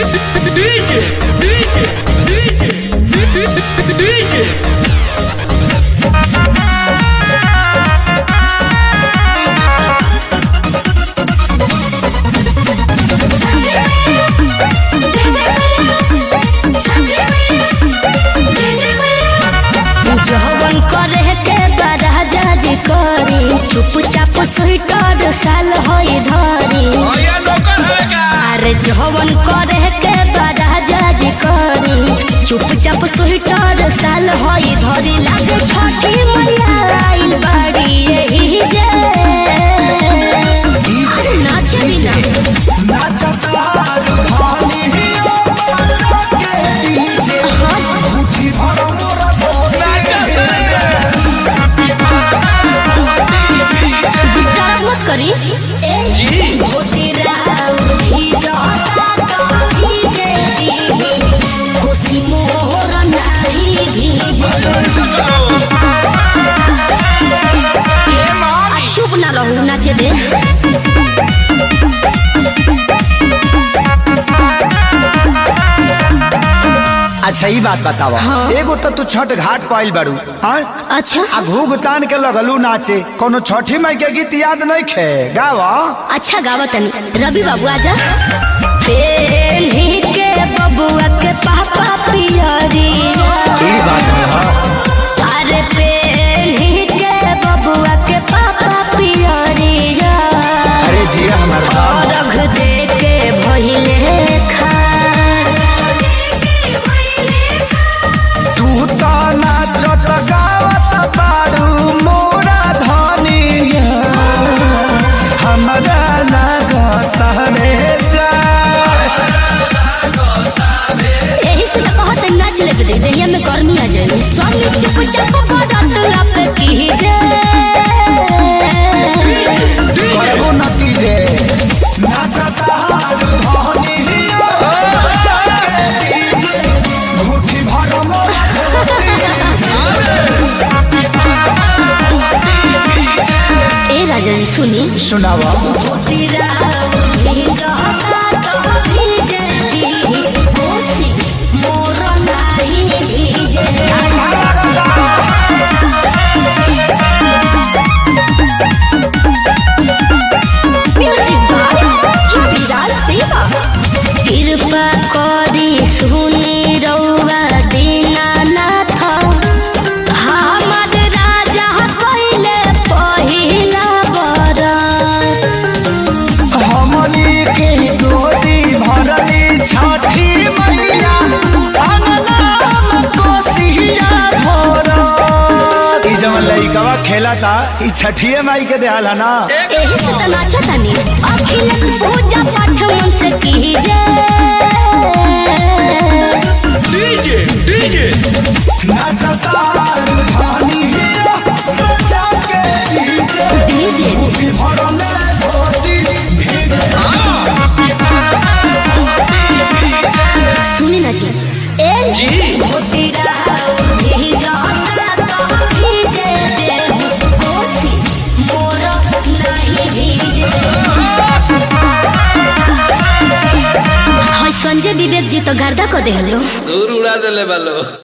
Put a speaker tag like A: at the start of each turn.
A: DJ, DJ, DJ, DJ.
B: जवन करे के बड़ा जाज करी चुपचाप स्वीटर साल होई धरी
A: भैया नौकर होएगा
B: अरे जवन करे के बड़ा जाज करी चुपचाप स्वीटर साल होई धरी लागे छठी मैया आइल बाड़ी यही जे नाच बिना डिस्टर्ब मत करी
A: जी
B: खुशी मोर नाही भीजे आ, चुप ना रहू नाचे दे
C: अच्छा ई बात बतावा
B: हाँ।
C: एगो तो तू छठ घाट पाइल बाड़ू हाँ
B: अच्छा
C: आ घूघ तान के लगलू नाचे कोनो छठी माई के गीत याद नहीं खे गावा
B: अच्छा गावा तनी रवि बाबू आजा पेन्ही के बबुआ के पापा पियरी
C: ई बात है हाँ।
B: अरे पेन्ही के बबुआ के पापा पियरी
C: अरे जिया हमारा
B: रख दे के भइले खार
C: तू तो नाचत गावत बाड़ू मोरा धनिया हमरा लागत रे जा
B: यही से तो कहत नाच ले दे देहिया में गर्मी आ जाए स्वामी चुपचाप बड़त लप की जे
C: करबो नतीजे नाचत हारू धनिया मुट्ठी भर मोरा
B: ए राजा जी सुनी
C: सुनावा
B: तेरा भेजता तो भेजे दी कोसी मोर नाही भेजे म्यूजिक बाय विराज देवा कृपा करी सुनी रउआ दीनानाथ हमर राजा कइले पहिला बरत
C: हमली के गोदी भरली छठी मैया अंगनाम कोसिया भरत ई जवन लइकवा खेला था ई छठिए माई के देहल है ना
B: एही से त नाचतानी अखिलेश पूजा पाठ मन से कीजे
A: DJ, DJ.
C: नाचता धानी हिया बच्चा के डीजे
B: डीजे
C: भी भरले गोदी
B: सुनी ना जी ए
A: जी
B: तेरा भेजता तो भेजे दे कोसी मोर नहीं भेजे हाय संजय विवेक जी तो गर्दा को देहलो
A: दूर उड़ा देले बालो